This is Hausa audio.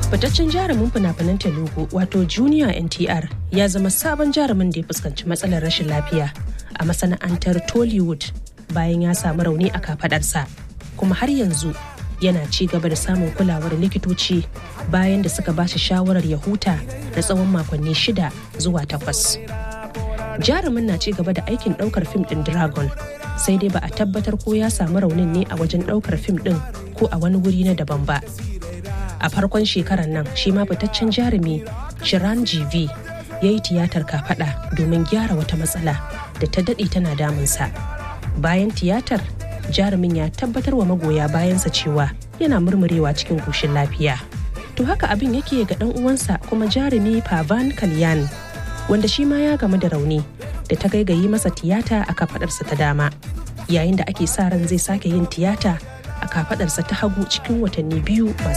Fitaccen jarumin fina-finan Telugu wato Junior NTR ya zama sabon jarumin da ya fuskanci matsalar rashin lafiya a masana'antar Tollywood bayan ya samu rauni a kafadarsa kuma har yanzu yana ci gaba da samun kulawar likitoci bayan da suka bashi shawarar ya huta na tsawon makonni shida zuwa takwas. Jarumin na ci gaba da aikin daukar fim din Dragon sai dai ba a tabbatar ko ya samu raunin ne a wajen daukar fim din ko a wani wuri na daban ba. A farkon shekarar nan shi ma fitaccen jarumi Shiran GV ya yi tiyatar kafada domin gyara wata matsala da ta daɗe tana damunsa. Bayan tiyatar jarumin ya tabbatar wa magoya bayansa cewa yana murmurewa cikin koshin lafiya. To haka abin yake ga ɗan uwansa kuma jarumi Pavan Kalyan wanda shi ma ya gamu da rauni da ta gaigayi masa tiyata a kafadarsa ta dama yayin da ake sa ran zai sake yin tiyata a kafadarsa ta hagu cikin watanni biyu masu